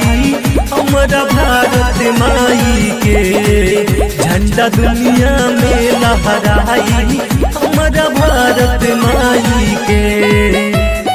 लहराई हमारा भारत माई के झंडा दुनिया में लहराई हमारा भारत माई के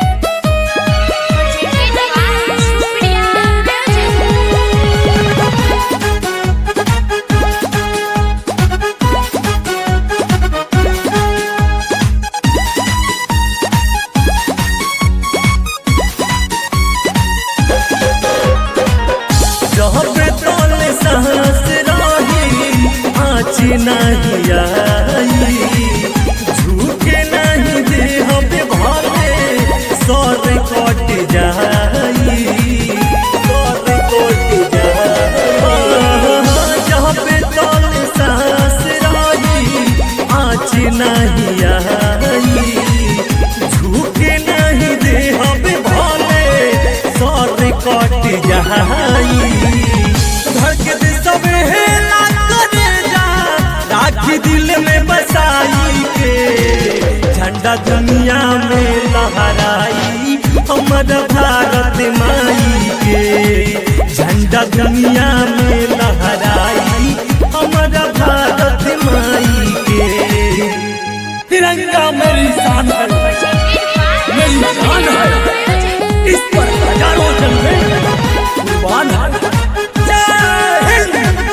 जहबे तोले सांस रही आँच नहीं आई झूठे नहीं दे हमें भले सर कट जाई सर कट जाई जहबे तोले सांस रही आँच नहीं आई झूठे नहीं दे हमें भले सर कट जाई धड़कत सबे हेला करे जा राखी दिल में बसाई के झंडा दुनिया में लहराई हमारा भारत माई के झंडा दुनिया में लहराई हमारा भारत माई के तिरंगा मेरी शान है मेरी जान है इस पर हजारों जन्मे कुर्बान है जय हिंद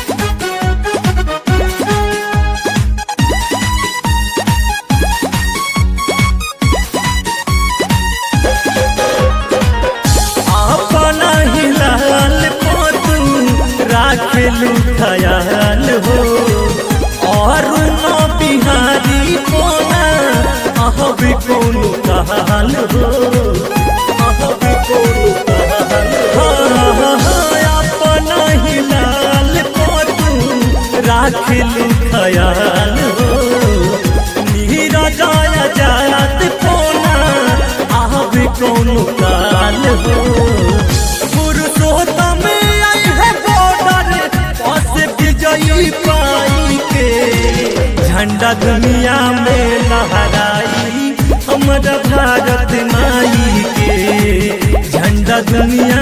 अपना ही लाल पोतू राखेलू खयाल हो और न बिहारी कोना अहब कोनो कहल हो अहब कोनो कहल हो हाँ, हाँ, अपना ही लाल पोतू राखेलू खयाल हो नीरज जात कोना अब कोनो काल हो पुरुषोत्तम आई है बॉर्डर पास विजयी पाई के झंडा दुनिया में लहराई हमारा भारत माई के झंडा दुनिया